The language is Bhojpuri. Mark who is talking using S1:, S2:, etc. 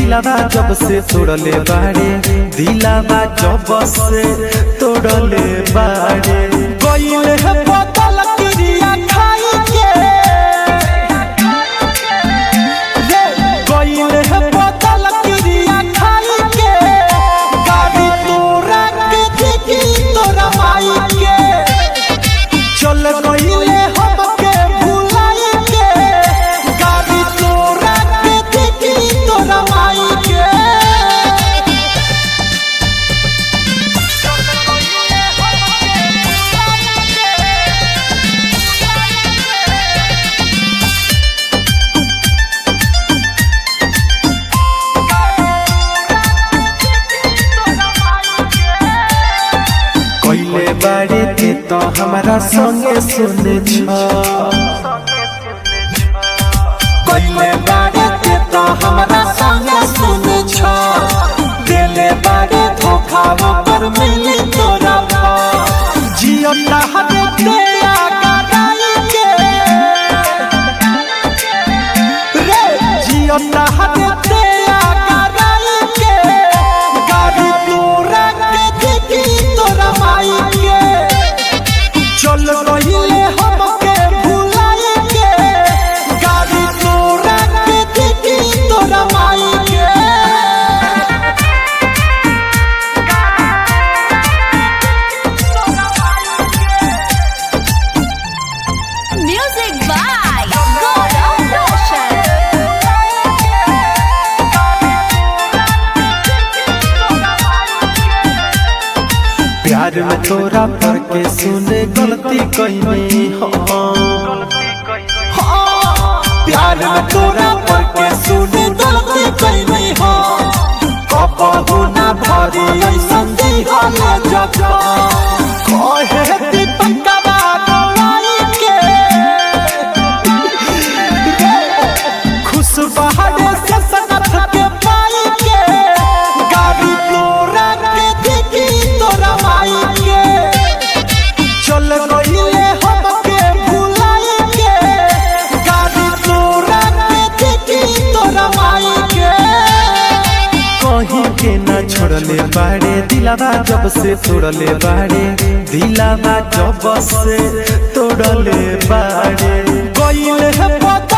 S1: दिलावा जब से तोड़ले बाड़े दिलावा जब से तोड़ले बाड़े
S2: गईल है बोतल क्रिया खाई के रे गईल है बोतल क्रिया खाई के गाड़ी तोरा के देखी तोरा माई के चल गईले हमके भुलाई के गाड़ी तोरा के देखी तोरा माई के
S1: कइले बाड़े ते तो हमारा संगे सुने छ
S2: कइले बारे के तो हमरा संगे सुन छ देले बारे धोखा पर मिली तोरा पा जियो हरे ते आगा डाई के रे जियो हरे ते आगा डाई के गाड़ी तोरा के देखी तोरा माई के चल रहिले हमके भुलाई के गाड़ी तोरा के देखी तोरा माई के
S3: Music by Gaurav Roshan.
S1: प्यार में तोरा पर के सुने गलती कइनी हो
S2: प्यार में तोरा पर के सुने गलती कइनी हो कबहू ना भरी ऐसन दी हले जग कहे दीपकवा गवाई के खुश बहारे से सनत के पाई के गाड़ी तोरा के देखी तोरा माई के चल गईले हमके भुलाई के गाड़ी तोरा के देखी तोरा माई के
S1: कहीं के ना छोड़ले बाड़े दिलावा जब से तोड़ले बाड़े दिलावा जब से तोड़ले बाड़े
S2: गईले है पता